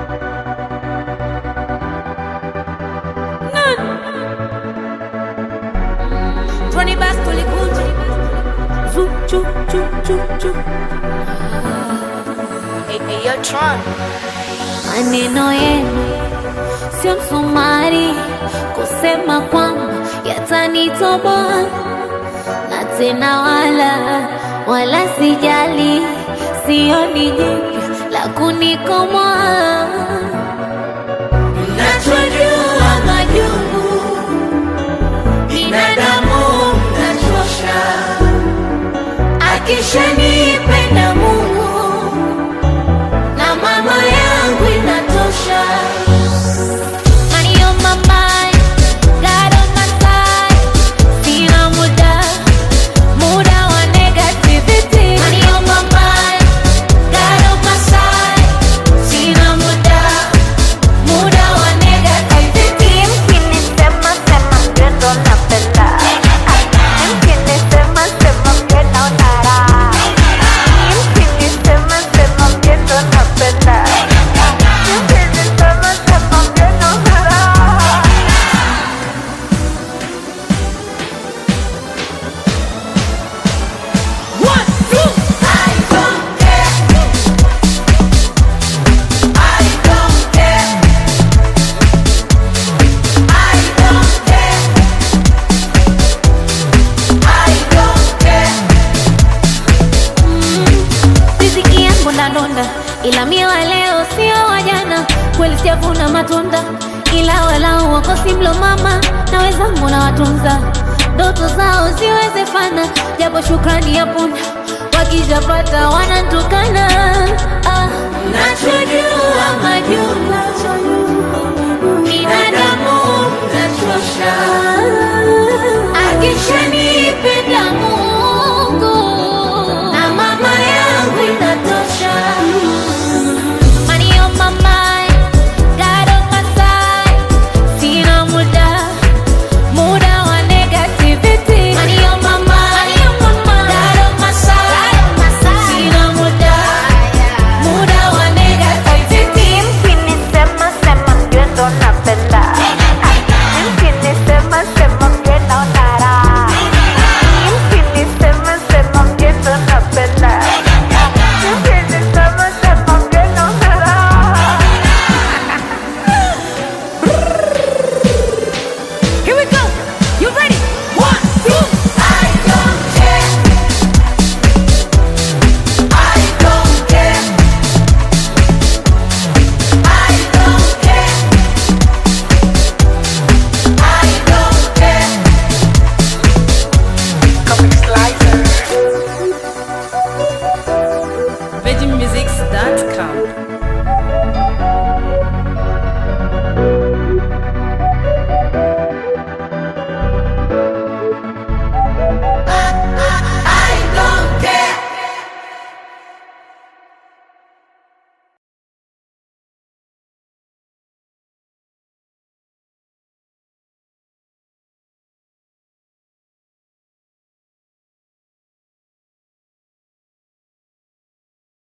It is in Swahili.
Tony Bass tulikuja Zu, chu, chu, chu, chu. Hey, hey, yo, Tron. Maneno yenu sio msumari kusema kwamba yatanitoboa, na tena wala wala sijali, sioni jipya la kunikomoa. Nachojua majungu binadamu mnachosha, akishanipenda Mungu na mama yangu inatosha. Money on my mind, God on my side. Sina muda, muda wa negativity. Money on my mind, God on my side. Sina muda, muda wa negativity. Mkinisema sema ndio ndo napenda. Mkinisema sema ndio naona raha. Mkinisema sema ndio ndo napenda. Mkinisema sema ndio naona raha. One, two. I don't care. I don't care. I don't care. I don't care. Riziki yangu ndadonda, ila mie wa leo sio wa jana. Kweli sijavuna matunda, ila walau wakosi mlo mama na wenzangu na watunza ndoto zao ziwezefana, japo shukrani ya punda wakijapata wanantukana. Ah, Nacho